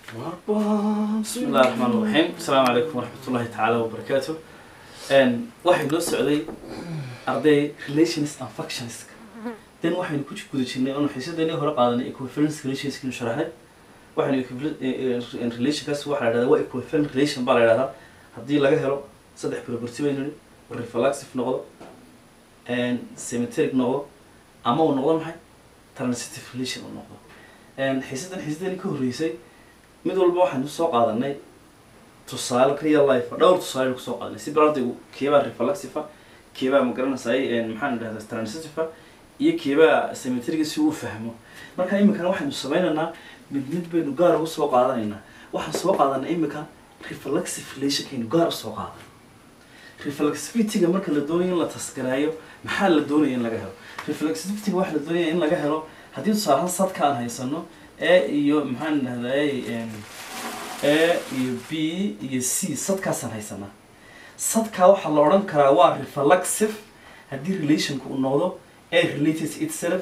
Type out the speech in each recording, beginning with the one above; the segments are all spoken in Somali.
بسم الله الرحمن الرحيم السلام عليكم ورحمة الله تعالى وبركاته ان واحد loo socday arday relations and functions then waxaynu ku guda jirnay oonu xiisadeennii hore qaadanay equivalence relations kinu sharaxnay waxaynu equivalent relationkaas waxaa la dhahdaa waa equivalent relation baa la dhahdaa haddii laga helo saddex property baynu nihi reflexive noqdo symmetric noqdo ama uu noqdo maxay transitive relation uu noqdo xiisadan xiisadeennii ka horreysay mid walba waxaynu soo qaadanay tusaale real life dhowr tusaale kusoo qaadanay si barardaygu keebaa reflexive keebaa magaranaysaay maxaan dhahdaa transitive iyo keebaa symmetriga si uu fahmo marka iminkana waxaynu sameynaynaa mid mid baynu gaar ugu soo qaadanaynaa waxaan soo qaadanay iminka reflexive relationkaynu gaar usoo qaadan reflexivityga marka la doonayo in la tasgaraayo maxaa la doonaya in laga helo reflexivityga waxaa la doonaya in laga helo haddii tusaalahaan sadka aan haysano a iyo maxaan dhahday a iyo b iyo c sadkaasaan haysanaa sadkaa waxaa la odhan karaa waa reflexive haddii relationka uu noqdo a related itself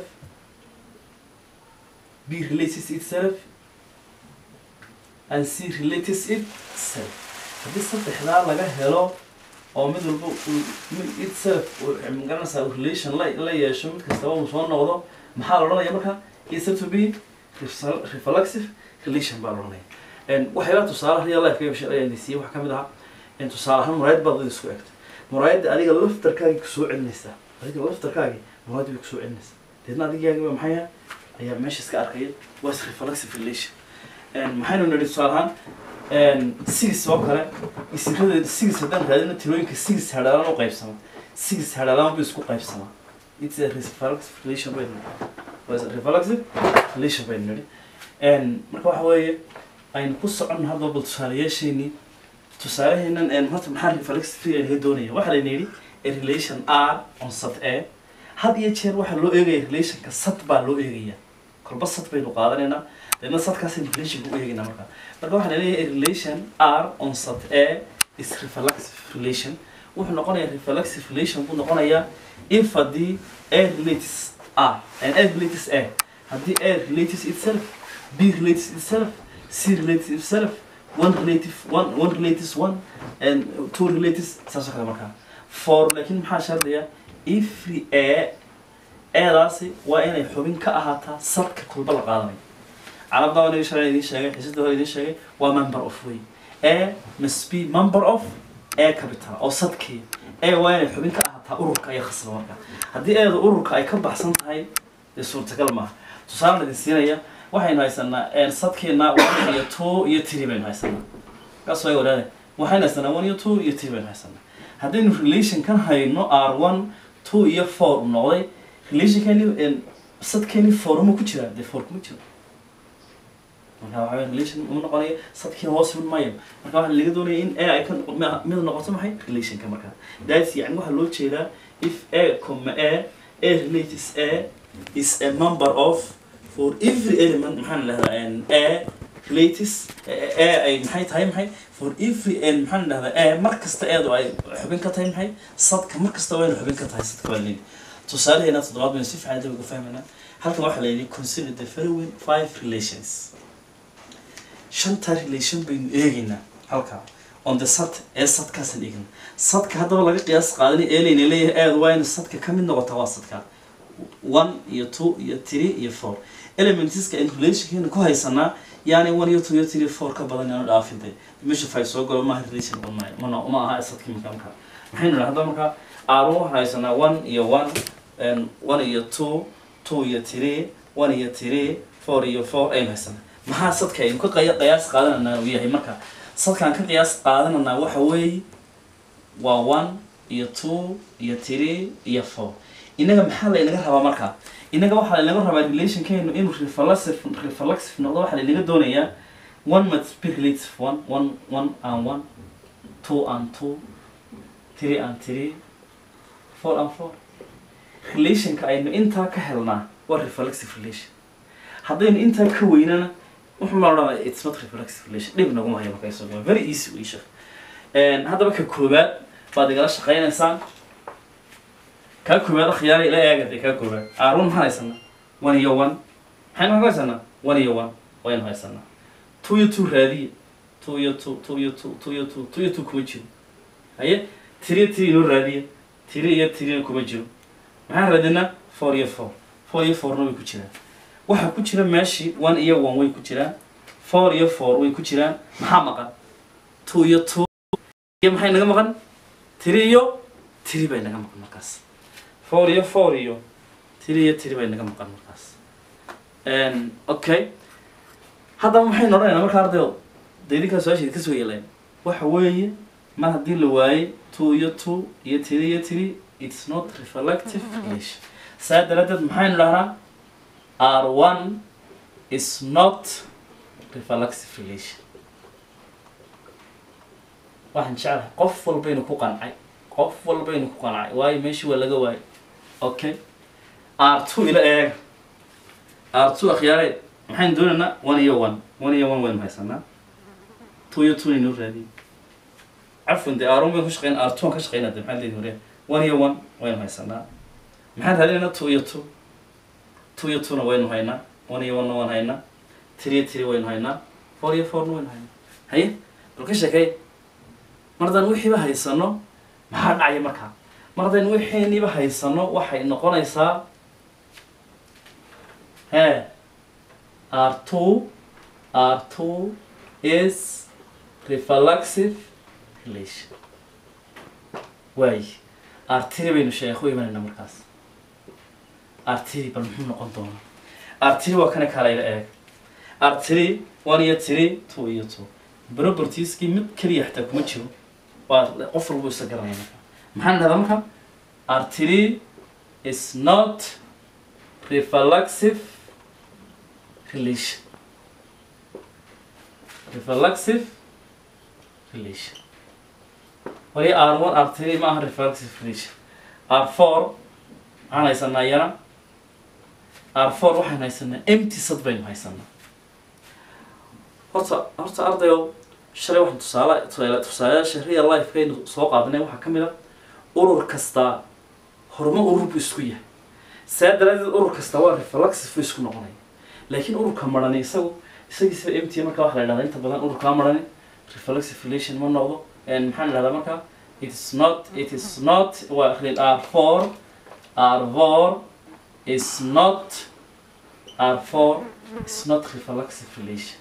b related itself and c related itself haddii saddexdaa laga helo oo mid walba uu itself magaranaysaa relation la la yeesho mid kastaba uu soo noqdo maxaa la odhanaya marka is to be reflexive relation baa la odhanaya waxyaaba tusaale real life ka shaqeynaysiiya waxaa kamid ahaa tusaale ahaan muraayad baad ad isku egtay muraayadda adiga laftarkaagi kusoo celinaysaa adiga laftarkaagi muraayad bay kusoo celinaysaa deedna adigaagiba maxay ayaa meesha iska arkaya waa is reflexive relation maxaynu nidhi tusaale ahaan sigis oo kale isirada sigis haddaan raadino tirooyinka sigis hadhaalaan u qaybsama sigis hadhaalaan bu isku qaybsamaa it's a reflexive relation bay was a reflexive relation bay nidhi marka waxa weeye aynu ku soconno hadda bal tusaalayaasheenii tusaalaheenan horta maxaa reflexive laga doonaya waxaa layna yidhi a relation r on sat a had iyo jeer waxaa loo eegaya relationka sat baa loo eegaya kolba sat baynu qaadanaynaa deedna sadkaasaynu relationka u eegaynaa markaa marka waxaa laleeyahay a relation r on sat a is reflexive relation wuxuu noqonayaa reflexive relation buu noqonayaa if haddii a relates r and a relates a haddii a relates itself b relates itself c relates itself one relative one one relates one and two relates saasoo kale markaa for laakiin maxaa shardaya every a eedaasi waa inay xubin ka ahaataa sadka kulba la qaadanayo carabda waa naga shalay idiin sheegay xiisada hore idiin sheegay waa member of way a must be member of a capital oo sadkii a waa inay xubin ka ahaataa ururka ayaa khasaba markaa haddii eeda ururka ay ka baxsan tahay dee suurtagal maaha tusaale idin siinaya waxaynu haysanaa sadkeena one iyo two iyo three baynu haysanaa kaas way wadaade waxaynu haysanaa one iyo two iyo three baynu haysanaa haddaynu relation kan hayno r one two iyo four u noqday relationkeeni sadkeeni four uma ku jiraa dee four kuma jiro marka waxa weye relation uma noqonayo sadkiina hoos iman maayo marka waxaa laga doonaya in a ay ka mid noqoto maxay relationka markaa that's yani waxaa loo jeedaa if a comma a a relates a is a member of for every element maxaan dhahdaa a relates a ay maxay tahay maxay for every n maxaan dhahdaa a mar kasta eedu ay xubin ka tahay maxay sadka mar kasta wayna xubin ka tahay sadka waa leedi tusaalaheena toddobaad baynu si fiican dabiga fahmaynaa halkan waxaa la yidhi consider the following five relations shanta relation baynu eegaynaa halkaa on the sat ee sadkaasaan eegna sadka haddaba laga qiyaas qaadanay eelayna leeyahay aad waa ina sadka ka mid noqota waa sadka one iyo two iyo three iyo four elementiska in relationkeena ku haysanaa yaani one iyo two iyo three four ka badan yaanu dhaafintay meesha fay soo galo maaha relation on maayo mana uma aha sadkii markaa markaa maxaynu dhaha hadda markaa aarun waxaan haysanaa one iyo one one iyo two two iyo three one iyo three four iyo four aynu haysanaa maxaa sadka aynu ka qaya qiyaas qaadananaa uu yahay marka sadkaan ka qiyaas qaadananaa waxa weeye waa one iyo two iyo three iyo four inaga maxaa laynaga rabaa markaa inaga waxaa laynaga rabaa relationkeenu inuu reflexive reflexive noqdo waxaa laynaga doonayaa one must be relative one one one and one two and two three and three four and four relationka aynu intaa ka helnaa waa reflexive relation haddaynu intaa ka weynana wuxuu ma odhanaya it's not reflexive relation dhib naguma hayo marka isagoo very easy wey sheekh haddaba ka koowaad baad igala shaqaynaysaan kaa koowaad akhyaara ila eegade kaa koowaad aarun maxaan haysanaa one iyo one maxaynu ka haysanaa one iyo one waynu haysanaa two iyo two raadiya two iyo two two iyo two two iyo two two iyo two kuma jiro haye tiri iyo tiri inoo raadiya tiri iyo tirina kuma jiro maxaan raadinaa four iyo four four iyo fourna way ku jiraan waxaa ku jira meeshii one iyo one way ku jiraan four iyo four way ku jiraan maxaa maqan two iyo two iyo maxay naga maqan tiri iyo tiri bay naga maqan markaas four iyo four iyo tiri iyo tiri bay naga maqan markaas Een, okay haddaba maxaynu odhanaynaa marka ardayo dee idinkaa su-aasheed kasoo yeeleen waxa weeye mar haddii la waayey two iyo two iyo tiri iyo tiri it's not reflective relation saa daraaddeed maxaynu dhahnaa r one is not reflexive relation waxaan jeclahay qof walbaynu ku qancay qof walbaynu ku qancay waayo meeshii waa laga waayay okay r two ila eega r two akhyaareed maxaynu doonaynaa one iyo one one iyo one waynu haysanaa two iyo two inuu raadiye cafwan dee r one baynu ka shaqeyn r two aan ka shaqeynaa dee maxaa leedihi hore one iyo one waynu haysanaa maxaan raadinaynaa two iyo two two iyo twona waynu haynaa one iyo one na waan haynaa three iyo three waynu haynaa four iyo fourna waynu haynaa haye bal ka sheekay mar haddaan wixiiba haysano maxaa dhacaya markaa mar haddaynu wixiiniba haysano waxay noqonaysaa he r two r two is reflexive relation waay artiri baynu sheekhu imanayna markaas artiri bal muxuu noqon doonaa artiri waa kana kalayla eeg artiri one iyo tiri two iyo two propertieskii mid keliya xataa kuma jiro waa qof walbu isa garanaya marka maxaan dhahdaa marka artiri is not reflexive relation reflexive relation wali r one r three ma aha reflexive relation r four waxaan haysanaa iyana r four waxaan haysanaa empty sad baynu haysanaa horta horta ardayo shalay waxaan tusaale tusaale tusaalayaasha real lifekaynu soo qaadanay waxaa ka mid a urur kastaa horuma urur buu isku yahay saa daraadeed urur kasta waa reflexive buu isku noqonaya laakiin ururka marani isagu isagiisa empty marka waxa la idhahdaa inta badan ururkaa marani reflexive relation ma noqdo And maxaan idhahdaa marka it is not it is not waa akhriyay r four r four is not r four is not reflexive relation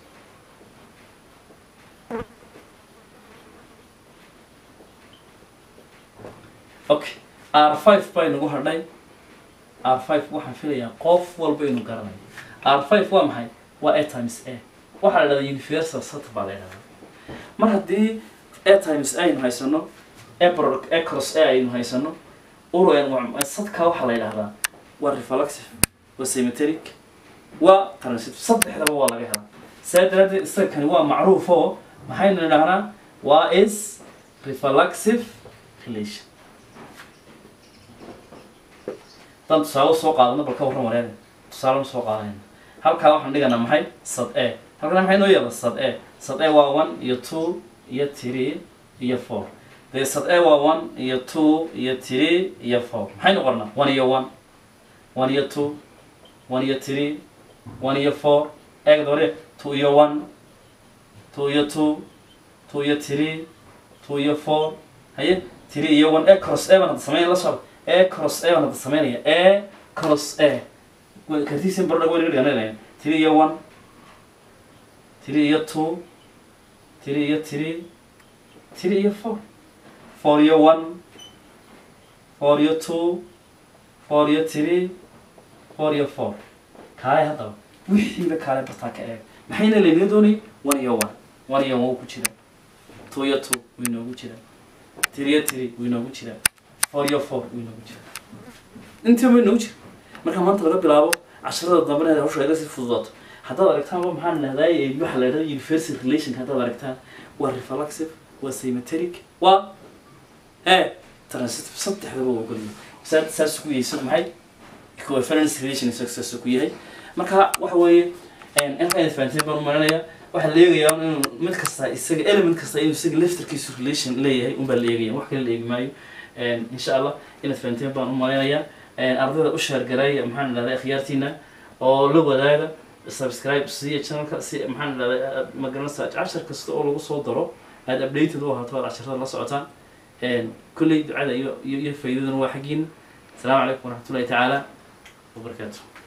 okay r five baynagu hadhay r five waxaan filayaa qof walba inuu garanayo r five waa maxay waa a times a waxaa la dhahdaa universal set baa la dhahdaa mar haddii a times a aynu haysano a product a cross a aynu haysano uran sadka waxaa la yidhahdaa waa reflexive waa symmetric waa transitive saddexdaba waa laga helaa saa daraadeed isaga kani waa macruuf oo maxaynu nidhahnaa waa is reflexive relation haddaan tusaale soo qaadano bal ka warran wareega tusaale soo qaadanayna halkaa waxaan dhiganaa maxay sad a halkana maxay noo yeela sad a sad a waa one iyo two iyo three iyo four dee sad a waa one iyo two iyo three iyo four maxaynu qornaa one iyo one one iyo two one iyo three one iyo four eegda hore two iyo one two iyo two two iyo three two iyo four haye three iyo one a cross a baan hadda sameyn la socda a cross a baan hadda sameynaya a cross a kartiisin bardha waynaga dhigananaya three iyo one three iyo two three iyo three three iyo four four iyo one four iyo two four iyo three four iyo four kaale haddaba wixiiba kaale bartaa ka eeg maxayna laynaga doonayay one iyo one one iyo one wuu ku jira two iyo two wuu inoogu jira three iyo three wuu inoogu jira four iyo four wuu inoogu jira intii wuu inoogu jira marka maanta laga bilaabo casharada dambena hawsha iga sii fududaato haddaad aragtaanba maxaan dhahday waxa la dhahda universal relation haddaad aragtaan waa reflexive waa symmetric waa e transitive saddexdaba waa ogolyihin saa saas ku yahay isagu maxay coefficient relation isaga saas ku yahay marka waxa weeye intaan fahanteen baan u marinayaa waxaa la eegayaa inuu mid kasta isaga element kasta inuu isaga laftarkiisu relation leeyahay unbaa la eegaya wax kale la eegi maayo insha allah inaad fahanteen baan u marinayaa ardayda u sheergaray maxaan idhahdaa akhyaartiina oo la wadaaga subscribe siiya channelka si maxaan idhahdaa ma garanaysaa cashar kasta oo lagu soo daro aada updated u ahaato aad casharada la socotaan kulley ducada iyo iyo iyo faa'iidaduna waa xaggiina asalaamu calaykum waraxmatullahi tacaala wabarakaatu